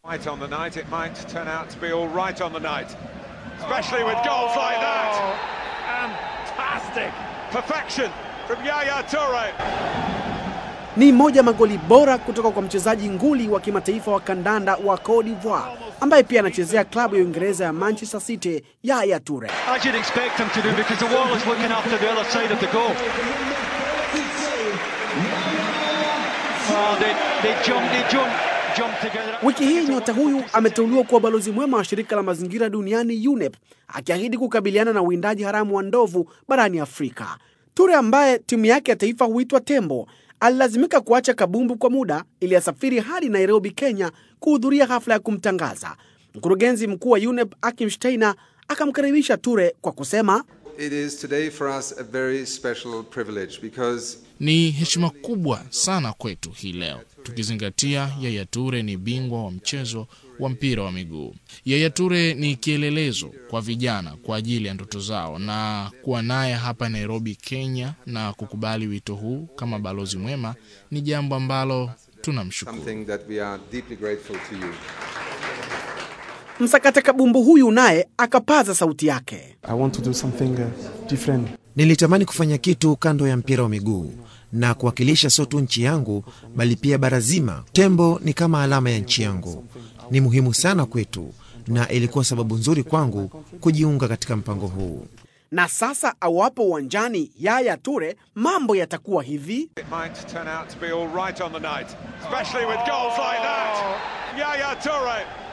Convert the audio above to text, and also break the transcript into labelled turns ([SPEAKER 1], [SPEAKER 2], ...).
[SPEAKER 1] Right on the night, it might turn out to be all right on the night. Especially with goals like that. Fantastic. Perfection from Yaya Toure.
[SPEAKER 2] Ni moja magoli bora kutoka kwa mchezaji nguli wa kimataifa wa kandanda wa Cote d'Ivoire ambaye pia anachezea klabu ya Uingereza ya Manchester City, Yaya Toure.
[SPEAKER 3] As you'd expect him to do because the wall is looking after the other side of the goal. Oh, they, they jumped, they jumped, jumped together.
[SPEAKER 2] Wiki hii nyota huyu ameteuliwa kuwa balozi mwema wa shirika la mazingira duniani UNEP, akiahidi kukabiliana na uwindaji haramu wa ndovu barani Afrika. Ture ambaye timu yake ya taifa huitwa Tembo alilazimika kuacha kabumbu kwa muda ili asafiri hadi Nairobi, Kenya kuhudhuria hafla ya kumtangaza. Mkurugenzi mkuu wa UNEP Akim Steiner akamkaribisha Ture kwa kusema
[SPEAKER 4] It is today for us a very special privilege because
[SPEAKER 5] Ni heshima kubwa sana kwetu hii leo, tukizingatia Yaya Toure ni bingwa wa mchezo wa mpira wa miguu. Yaya Toure ni kielelezo kwa vijana kwa ajili ya ndoto zao, na kuwa naye hapa Nairobi, Kenya, na kukubali wito huu kama balozi mwema ni jambo ambalo tunamshukuru.
[SPEAKER 4] something that we are deeply grateful to you.
[SPEAKER 2] msakata kabumbu huyu naye akapaza sauti yake.
[SPEAKER 6] I want to do something uh, different.
[SPEAKER 7] Nilitamani kufanya kitu kando ya mpira wa miguu na kuwakilisha sio tu nchi yangu bali pia bara zima. Tembo ni kama alama ya nchi yangu, ni muhimu sana kwetu, na ilikuwa sababu nzuri kwangu kujiunga katika mpango huu.
[SPEAKER 2] Na sasa awapo uwanjani Yaya Ture, mambo yatakuwa hivi.
[SPEAKER 1] It might turn out to be all right on the night. Especially with goals like that. Yaya Toure.